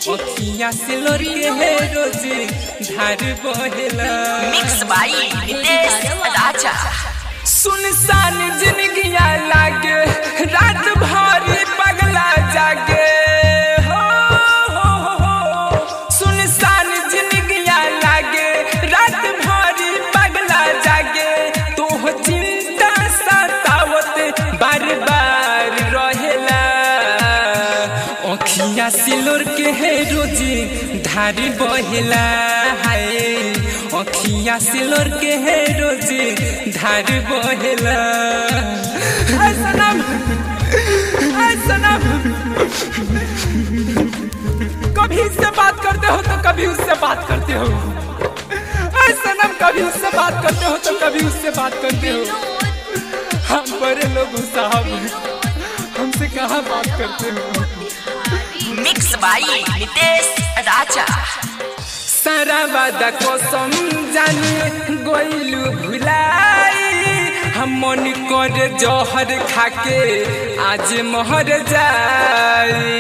अखिया से लोरी है रोज धार बहेला मिक्स बाई नितेश राजा सुनसान जिंदगिया लागे रात भर पगला जागे हो हो हो हो सुनसान जिंदगिया लागे रात भर पगला जागे तो चिंता सतावत बार बार रहेला अखिया सिलोर के है रोजी धारी बहेला हाय अखिया सिलोर के है रोजी धारी बहेला हाय सनम हाय सनम कभी इससे बात करते हो तो कभी उससे बात करते हो हाय सनम कभी उससे बात करते हो तो कभी उससे बात करते हो हम बड़े लोग हो साहब हमसे कहाँ बात करते हो मिक्स बाई नितेश राजा सारा वादा कसम जाने गोइलू भुलाई हम मन कर जहर खाके आज महर जाई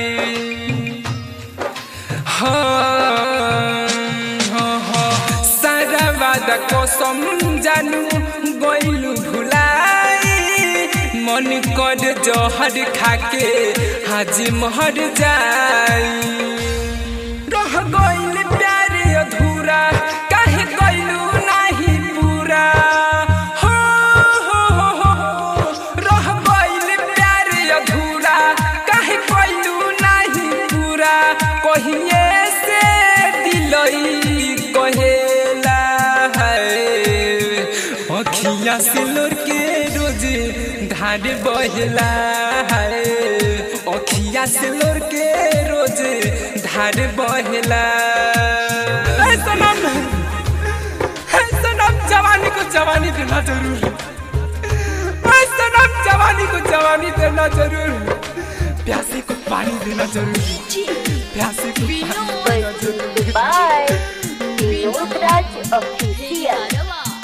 हाँ, हाँ, हाँ, सारा वादा कसम जानू गोइलू भुलाई मन कर जहर खाके आज महर जाई रह गइल प्यार अधूरा काहे गइलू नाही पूरा हो हो हो हो रह गइल प्यार अधूरा काहे गइलू नाही पूरा कहिए से दिलई कहेला है अखिया से लोर के रोज धार बहेला है अखिया से लोर के रोज धार बहेला ऐ सनम ऐ सनम जवानी को जवानी देना जरूर ऐ सनम जवानी को जवानी देना जरूर प्यासे को पानी देना जरूर प्यासे को पानी देना जरूर by Vinod Raj Official.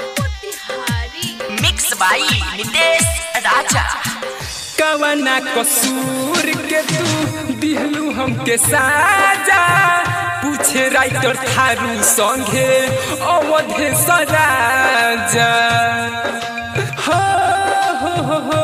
Mix by Nitesh Raja कवना कसूर के तू दिहलू हमके साजा पूछे राइटर थारू संगे अवधे सराजा हो हो हो हो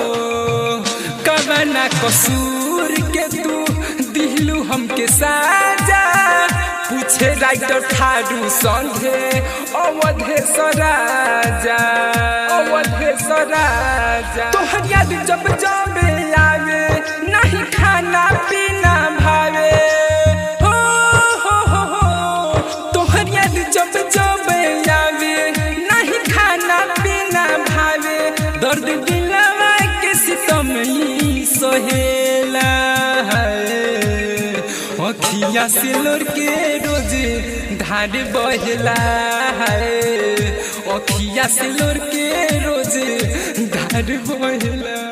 कवना कसूर के तू दिहलू हमके साजा पूछे राइटर थारू संगे अवधे सराजा अवधे सराजा तोहर याद जब जब आवे नहीं खाना पीना भावे हो हो हो हो तोहर याद जब जब आवे नहीं खाना पीना भावे दर्द दिलवा के सितम ही सोहेला है अखिया से लोर के रोज धार बहेला है अखिया से लोर के रोज धार बहेला